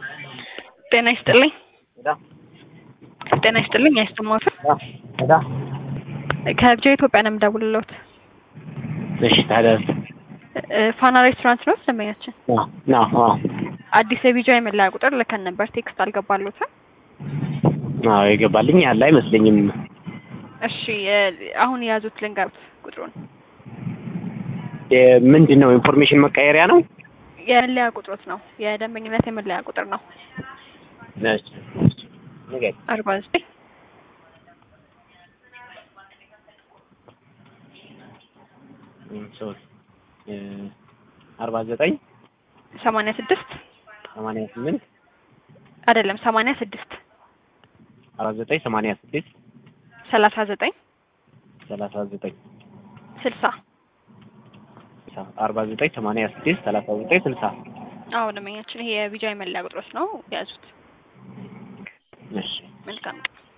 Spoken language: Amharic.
ጤና ይስጥልኝ። ጤና ይስጥልኝ። አይሰማዎትም? ከብቻ ኢትዮጵያ ነው የምደውልልዎት። እሺ ታዲያ ፋና ሬስቶራንት ነው ደንበኛችን። ና አዲስ የቢጃ የመለያ ቁጥር ልከን ነበር። ቴክስት አልገባልዎትም? አዎ የገባልኝ ያለ አይመስለኝም። እሺ አሁን የያዙት ልንገሩት ቁጥሩን። ምንድን ነው ኢንፎርሜሽን መቀየሪያ ነው? የመለያ ቁጥሮት ነው። የደንበኝነት የመለያ ቁጥር ነው። እሺ ንገሪኝ። አርባ ዘጠኝ ሶስት አርባ ዘጠኝ ሰማንያ ስድስት ሰማንያ ስምንት አይደለም ሰማንያ ስድስት አርባ ዘጠኝ ሰማንያ ስድስት ሰላሳ ዘጠኝ ሰላሳ ዘጠኝ ስልሳ አርባ ዘጠኝ ሰማንያ ስድስት ሰላሳ ዘጠኝ ስልሳ አዎ ደንበኛችን ይሄ የቢጃ የመለያ ቁጥሮች ነው። የያዙት እሺ መልካም